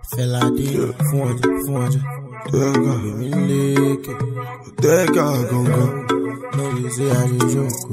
Fẹ́ládé fún ọjà fún ọjà. Tẹ́gà, Èmi ń lékè tẹ́gà gangan. lórí sí ayé jókòó.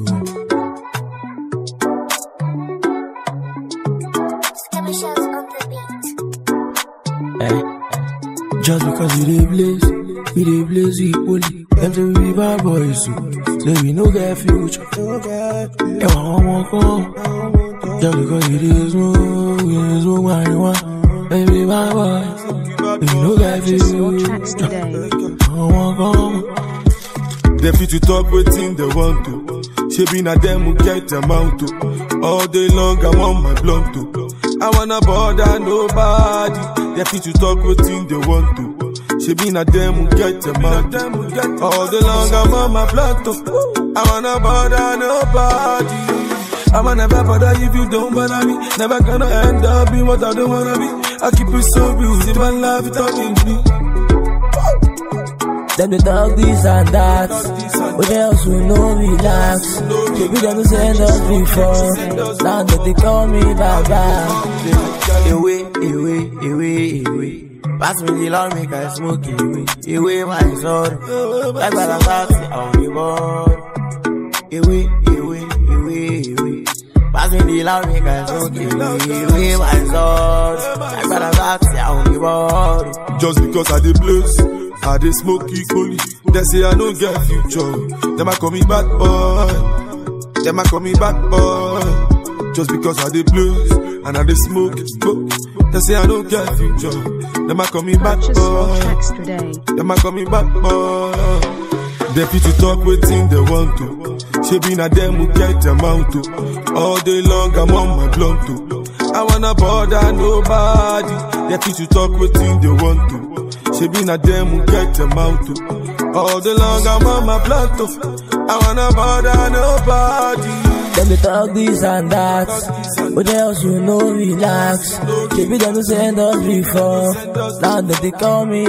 Skirmishes on the beat. Eh. Just because we dey blaze, we dey blaze equally. Them say we be bad boys, so say we no get future. Ẹ̀wọ̀n ọmọ kan. Just because we dey smoke, we dey smoke marijuana. They be bad boys, we no get Purchase your tracks future. today. Ọmọ kan. They fit to talk wetin they want to. Shebi na them who get amount to. All day long I'm on my blunt to. I wanna bother nobody. They fit to talk wetin they want to. Shebi na them who get amount to. All day long I'm on my blunt to. I wanna bother nobody. I'ma never bother if you don't bother me. Never gonna end up being what I don't wanna be. I keep it so real, live my life talking to me. Them they talk this and that, but else we no relax. Baby, them send us before, now that they call me Baba. Away, away, away, away. Pass me the lawn, make I smoke away. Away my soul, like what I'm passing on the board. Away, away, away, away. Pass me the lawn, make I smoke away. Away my soul, like what I'm passing on the board. Just because I dey blaze, I dey smoke equally. They say I no get future. Them a call me bad boy. Them a call me bad boy. Just because I dey blaze and I dey smoke, smoke. They say I no get future. Them a call me bad Purchase your boy. tracks today. Them a call me bad boy. They fit to talk wetin they want to. Shebi na them who get amount to. All day long I'm on my blunt to. I wanna bother nobody. They fit to talk wetin they want to. Shebi na them who get amount to. All day long I'm on my blunt to. I wanna bother nobody. Them they talk this and that, but else you no relax. Baby, them send us before, now that they call me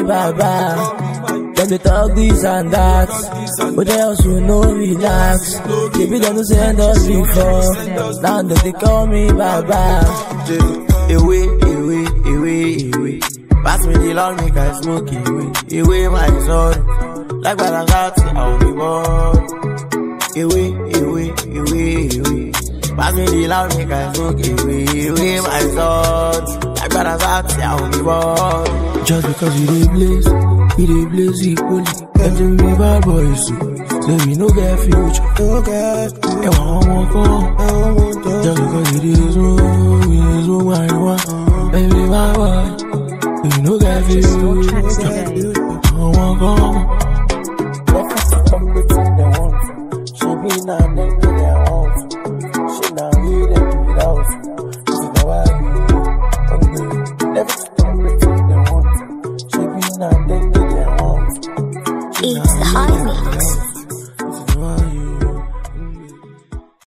Baba. Them they talk this and that, but else you no relax. Baby, them send us before, now that they call me Baba. Away, away, away, away. Pass me the lawn, make I smoke away. Away my soul, like what I got, I'll be bored away, away, away, away. Pass me the loud, make I smoke away, away my soul. Like what I said, I will be born. Just because we dey blaze, we dey blaze equally. Them say we be bad boys, so say we no get future. No get future. Ẹ̀wọ̀n ọmọ kan. Just because we dey smoke, we dey smoke marijuana. Them be bad boys, we no get Purchase your tracks future. today. Ọmọ kan. She be not them to their own. She not with them to it out. This is how I do. Hungry. Never stop between them own. She be not them to their own. It's the high mix.